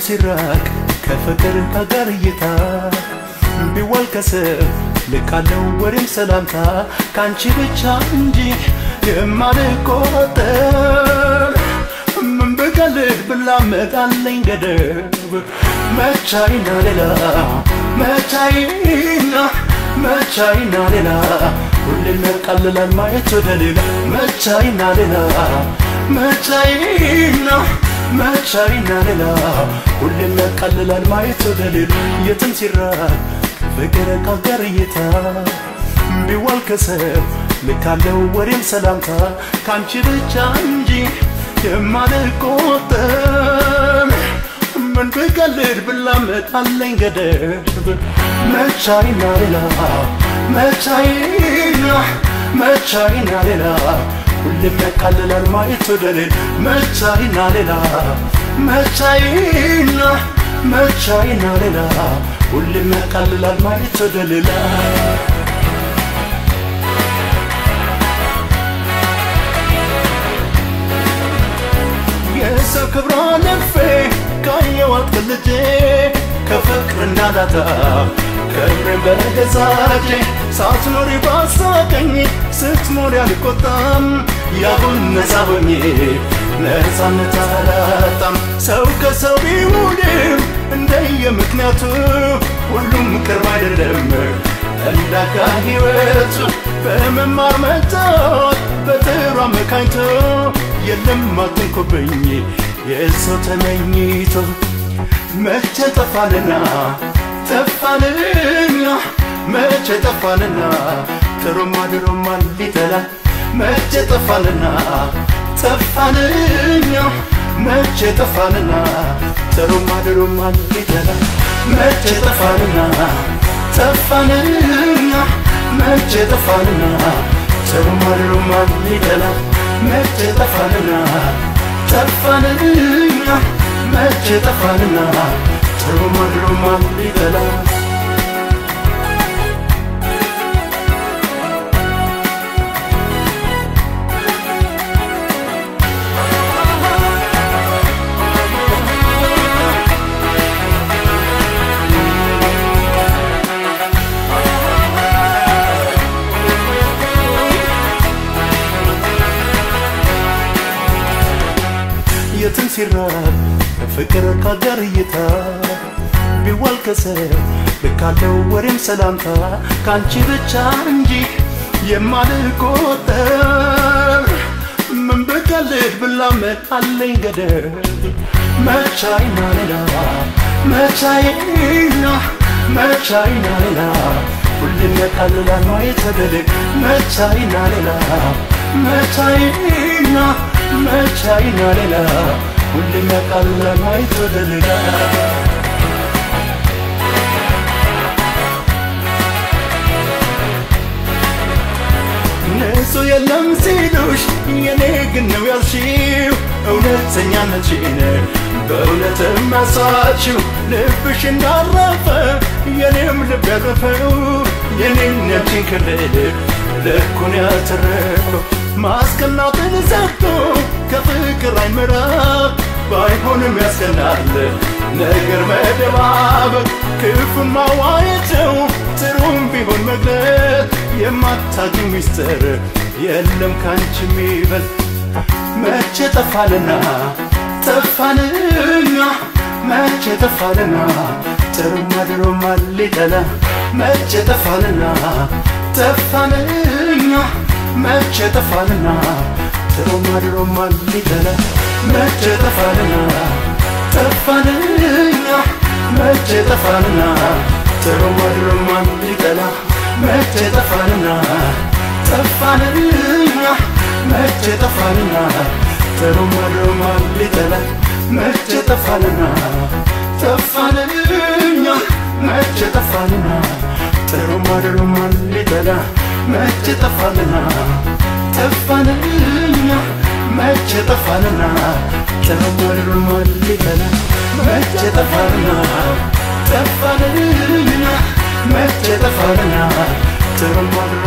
ሲራቅ ከፍቅር ከጋር እይታ ቢዋል ከስብ ልካለው ወሬም ሰላምታ ከአንቺ ብቻ እንጂ የማልቆጠር ምን ብቀልድ ብላመድ አለኝ ገደብ መቻይና ሌላ መቻይና መቻይና ሌላ ሁሌም ያቃልላል ማየት ወደ ሌላ መቻይና ሌላ መቻይና መቻይና ሌላ ሁሌም ያቃልላል ማየት ወደ ሌላ የትም ሲራቅ ፍቅር ከጋር እይታ ቢዋል ከሰብ ልካለው ወሬም ሰላምታ ከአንቺ ብቻ እንጂ የማልቆጠር ምን ብቀልድ ብላመጥ አለኝ ገደብ መቻይና ሌላ መቻይና መቻይና ሌላ ሁሌም ያቃልላል ማየት ወደ ሌላ መቻይና ሌላ መቻይና መቻይና ሌላ ሁሌም ያቃልላል ማየት ወደ ሌላ የሰው ክብሯ ነፌ ካየዋት ከልጄ ከፍቅር እንዳላታ ክብሬን በገዛጄ ሳትኖሪ ባሳቀኝ ስትኖሪ አልቆጣም ያሁን ነፃ ሆኜ ነፃነት አላጣም ሰው ከሰው ቢውልም እንደየ ምክንያቱ ሁሉም ቅርብ አይደለም እንዳጋ ሕይወቱ በመማር መጫወት በጥሩ አመካኝቶ የለም አትንኩብኝ የሰው ተመኝቶ መቼ ጠፋንና ጠፋንኛ መቼ ጠፋንና ጥሩማ ድሮማ ሊጠላ መቼ ጠፋንና ጠፋንኛ መቼ ጠፋንና ጥሩማ ድሮማ ሊጠላ መቼ ጠፋንና ጠፋንኛ መቼ ጠፋንና ጥሩማ ድሮማ ሊጠላ መቼ ጠፋንና ጠፋንኛ መቼ ጠፋንና ጥሩማ ድሮማ ሊጠላ የትም ሲራብ ፍቅር ካጋር እይታ ቢዋል ከሰብ ልካለው ወሬም ሰላምታ ከአንቺ ብቻ እንጂ የማልቆጠር ምን ብቀልድ ብላመድ አለኝ ገደብ መቻይና ሌላ መቻይና መቻይና ሌላ ሁሌም ያቃልላል ማየት ተገደግ መቻይና ሌላ መቻይና መቻይና ሌላ ሁሌም ያቃልላል ማየት ወደ ሌላ ንጹህ የለም ሲሉሽ የኔ ግን ነው ያልሽው እውነተኛነትሽን በእውነት ማሳችው ልብሽ እንዳረፈ የኔም ልብ ያረፈው የኔም ነፍሴን ክልል ልኩን ያተረፈው ማስቀናትን ዘግቶ ከፍቅር አይምራብ ባይሆንም ያስቀናል ነገር መደባበቅ ክፉን ማዋየተው ጥሩም ቢሆን መግለጥ የማታገኝ ሚስጥር የለም ካንቺ የሚበልጥ መቼ ጠፋልና ጠፋንኛ መቼ ጠፋንና ጥሩማ ድሮማ ሊጠላ መቼ ጠፋንና ጠፋንኛ መቼ ጠፋንና ጥሩማ ድሮማ ሊጠላ መቼ ጠፋንና ጠፋንኛ መቼ ጠፋንና ጥሩማ ድሮማ ሊጠላ መቼ ጠፋንና ጠፋንኛ መቼ ጠፋንና ጥሩማ ድሮማ ሊጠላ መቼ ጠፋንና ጠፋንኛ መቼ ጠፋንና ጥሩማ ድሮማ ሊጠላ መቼ ጠፋንና ጠፋንኛ መቼ ጠፋንና ጥሩማ ድሮማ ሊጠላ መቼ ጠፋንና ጠፋንኛ መቼ ጠፋንና ጥሩማ ድሮማ